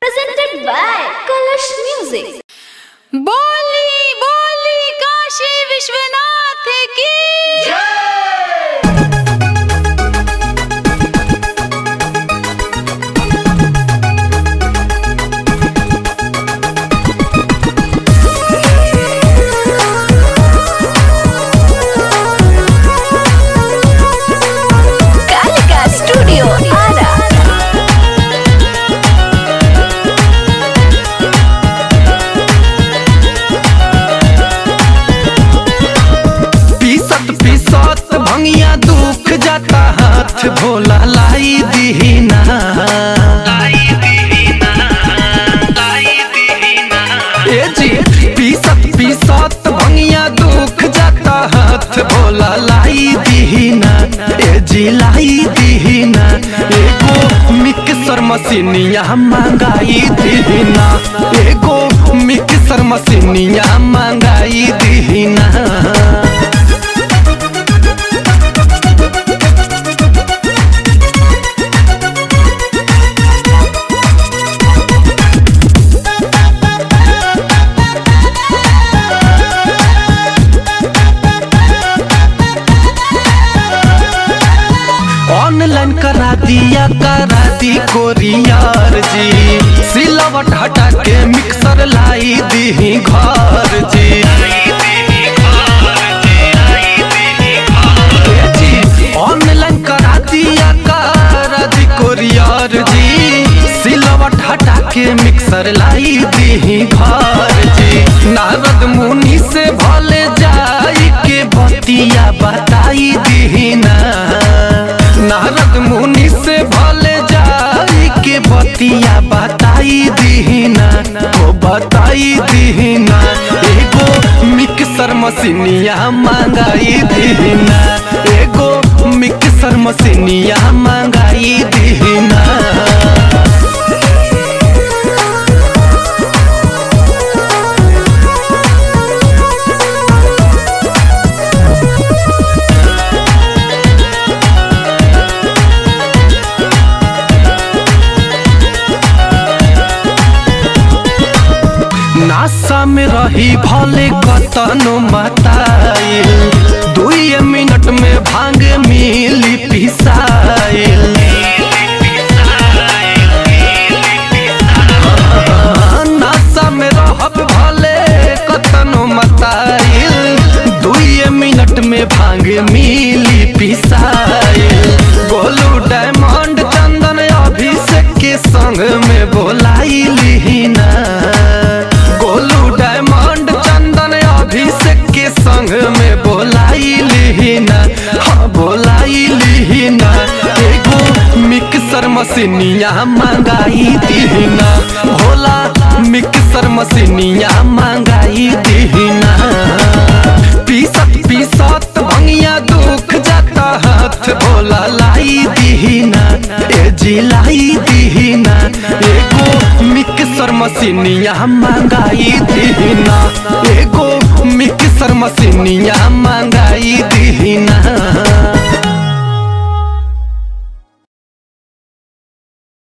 presented by Kalash Music. बोली बोली काशी विश्वनाथ की Kalika Studio Ara. पीसत पीसत भंगिया दुख जाता हाथ भोला लाई दीना ए जी पीसत पीसत भंगिया दुख जाता हाथ भोला लाई दीना ए जी लाई दीना एगो मिक्सर मशीनिया मंगाई दीना एगो मिक्सर मशीनिया मंगाई दीना ऑनलाइन करा दिया करा दी कोरियर जी सिलवट हटा के मिक्सर लाई दी घर जी ए जी, ऑनलाइन करा दिया करा दी कोरियर जी सिलवट हटा के मिक्सर लाई दी घर जी नारद मुनि से भले जाई के बतिया बताई दीना नारद मुनि से भले जाई के बतिया बताई दीना ओ बताई दीना एगो मिक्सर मशीनिया मंगाई दीना एगो मिक्सर मशीनिया मंगाई दीना नासा में रही भले कतनो मताइल दुई मिनट में भांग मिली पिसाइल नासा में रहब भले कतनो मताइल दुई मिनट में भांग मिली पिसाइल गोलू डायमंड चंदन अभिषेक के संग में बोलाई लिहिना गोलू डायमंड चंदन अभिषेक के संग में बोलाई लिहिना हाँ बोलाई लिहिना एगो मिक्सर मशीनिया मंगाई दीना भोला मिक्सर मशीनिया मंगाई दीना पीसत पीसत भंगिया दुख जाता हाथ भोला लाई दीना ए जी लाई दीना एगो मिक्सर मशीनिया मंगाई दीना एगो मिक्सर मशीनिया मंगाई दीना